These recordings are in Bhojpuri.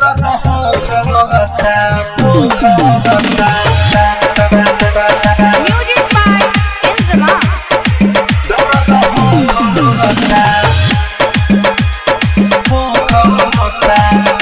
दर्द हो खता हो खता Music by Inzama. दर्द हो खता हो खता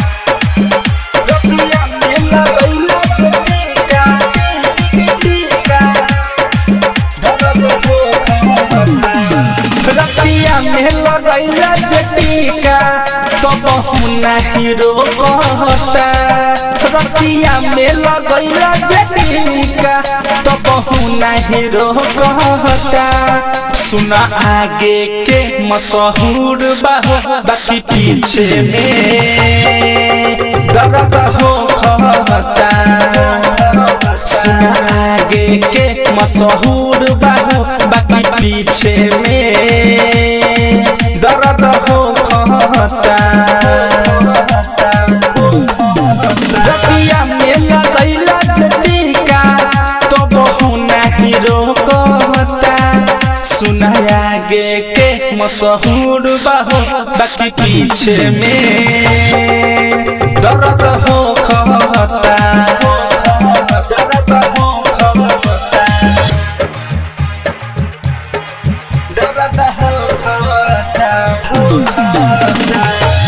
रतिया में लगैला टीका टीका दर्द हो खता रतिया में लगैला जटीका तो बहु नहीं रोकता रतिया में लगैला जटीका तो बहु नहीं रोकता सुना आगे के मशहूर बाहो बाकी पीछे में दर्द हो खता सुना आगे के मशहूर बाहो बाकी पीछे में दर्द हो खता रतिया में लगैला जटीका तो बहु नहीं रोकता सुना आगे के मशहूर बाहो बाकी पीछे में दर्द हो खता दर्द हो खता दर्द हो खता हो खता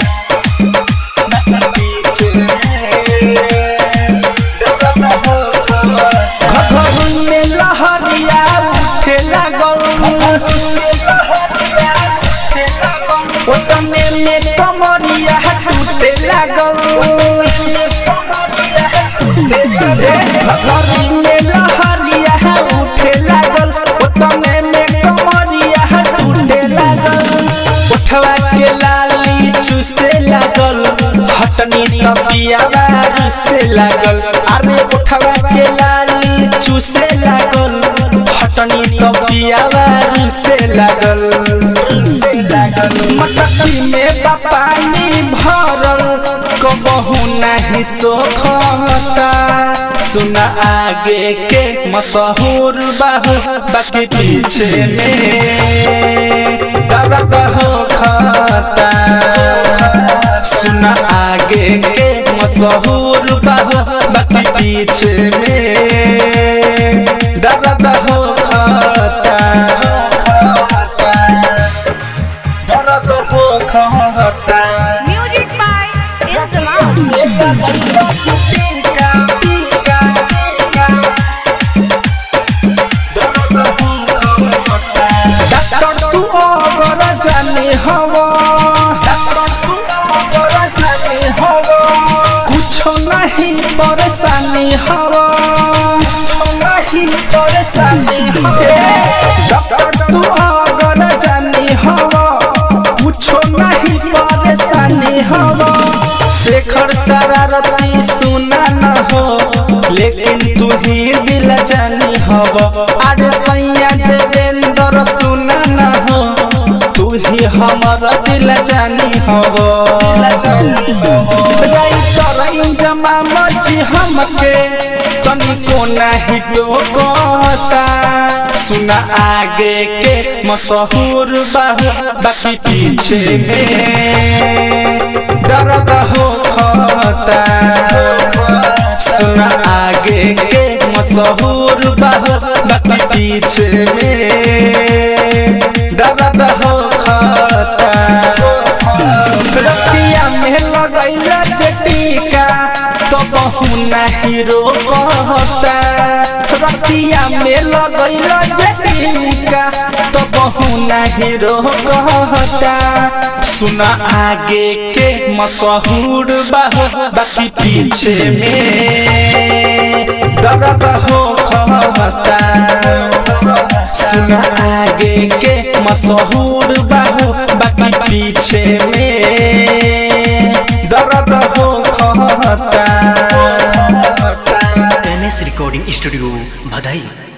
बाकी पीछे में दर्द हो खता घघरुन में लहरिया उठे लागल ओतने में कमरिया टूटे लागल घघरुन में लहरिया उठे लागल ओतने में कमरिया टूटे लागल उठवा के लाली चूसे लागल हटनी तपिया से लागल अरे उठवा के लाली चूसे लागल हटनी तपिया से लागल से लागल मटकी में पानी भरल कबहू नहीं सोखता सुना आगे के मशहूर बाहू बाकी पीछे में दर्द हो खाता सुना आगे के मशहूर बाहू बाकी पीछे में दर्द हो खाता दर्द हो खाता Music by Inzama. डॉक्टर तू अगर जाने हवा डॉक्टर तू अगर जाने हवा कुछ नहीं परेशानी हवा कुछ नहीं परेशानी हवा डॉक्टर तू अगर जाने हवा कुछ नहीं परेशानी हवा शेखर शरारती सुना न हो लेकिन तू ही दिल जानी हव अरे सैया देवेंद्र सुना न हो तू ही हमर दिल जानी हव राइटर इंजमा मची हमके तनिको नहीं टोकता सुना आगे के मशहूर बाहू बाकी पीछे में दर्द हो खता सुना आगे के मशहूर बाहू बाकी पीछे में दर्द हो खता रतिया में लगैला जटीका तो बहु नहीं रोकता रतिया में लगैला जटीका तो बहु नहीं रोकता सुना आगे के मशहूर बाहू बाकी पीछे में दर्द हो खता सुना आगे के मशहूर बाहू बाकी पीछे में दर्द हो खता एम एस रिकॉर्डिंग स्टूडियो भदई